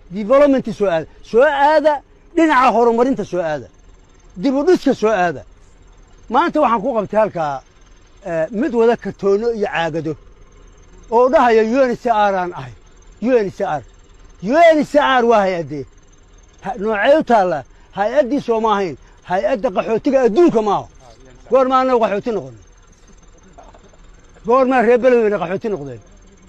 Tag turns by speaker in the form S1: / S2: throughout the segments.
S1: developmentii soo aada soo aada dhinaca horumarinta soo aada dib u dhiska soo aada maanta waxaan ku qabtay halkaa mid wada kartoono iyo caagado oo dhahaya un c r aan ahay un c r un c r waa hay-addee noocee u taallaa hay-addii sooma ahayn hay-adda qaxootiga adduunka maaha goormaa annagu qaxooti noqonay goormaa reer beledweyne qaxooti noqdeen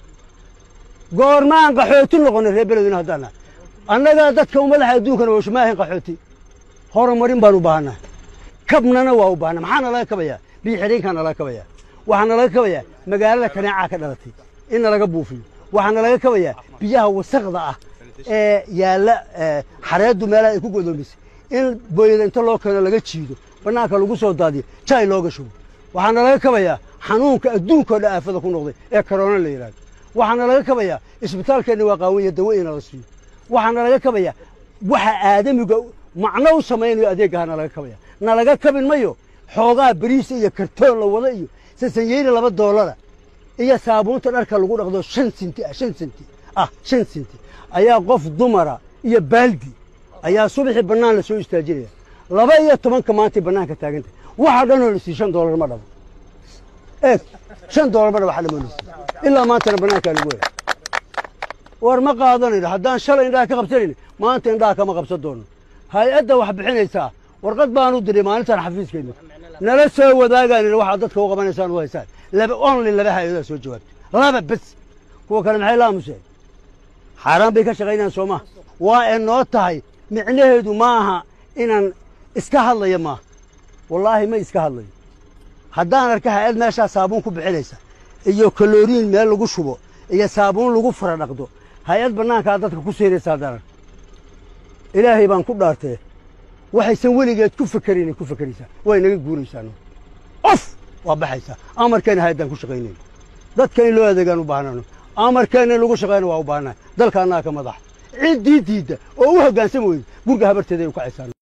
S1: goormaan qaxooti noqonay reer beledweyne haddaana annaga dadka ummadaha adduunkana washma ahayn qaxooti horumarin baan u baahannahay kabnana waa u baahnaa maxaa nalaga kabayaa biyo xidhiinkaa nalaga kabayaa waxaa nalaga kabayaa magaalada kaneecaa ka dhalatay in nalaga buufiyo waxaa nalaga kabayaa biyaha wasakda ah ee yaalla xareeddu meelaha ay ku godoomisay in booyada inta loo keeno laga jiido bannaanka lagu soo daadiyo jay looga shubo waxaa nalaga kabayaa xanuunka adduunkao dhan aafada ku noqday ee karoona la yidhahdo waxaa nalaga kabayaa isbitaalkeenna waa qaawanya dawo ina la siiyo waxaa nalaga kabayaa waxa aadamiga macno u samaynayo adeeggaha nalaga kabaya nalaga kabin mayo xoogaa beriisa iyo kartoon la wada iyo sasanyeyni laba doolara iyo saabuunta dharka lagu dhaqdo shan sinti ah shan sinti ah shan sinti ayaa qof dumara iyo baaldi ayaa subaxii bannaan la soo istaajinaya laba iyo tobanka maantay bannaanka taaganta waxa dhanoo la sii shan doolar ma dhabo eeg shan doolar ma dhabo waxa dhamoo la sii ilaa maantana bannaankaa lagu waya war ma qaadanayno haddaan shalay indhaha ka qabsanayno maanta indhaha kama qabsan doono hay-adda wax bixinaysaa warqad baan u diray maalintan xafiiskeenna nala soo wadaagaan waxaad dadka u qabanaysaan u haysaan laba only laba hay-adaa soo jawaabtay laba bes kuwa kale maxay la aamuseen xaaraan bay ka shaqaynayaan soo maha waa ee noo tahay micnaheedu ma aha inaan iska hadlaya maaha wallaahi ma iska hadlayo haddaan arka hay-ad meeshaa saabuun ku bixinaysa iyo kaloriin meel lagu shubo iyo saabuun lagu fara dhaqdo hay-ad bannaankaa dadka ku seeraysa haddaan arka ilaahay baan ku dhaartee waxaysan weligeed ku fekerin ku fekeraysaa way naga guuraysaa of waa baxaysaa amarkeena hay-addaan ku shaqaynayno dadka in loo adeegaan u baahnano amarkeena in lagu shaqayna waa u baahnahay dalka annaga ka madax ciddii diidda oo u hoggaansami weyda gurga habarteeda ay u kacaysaa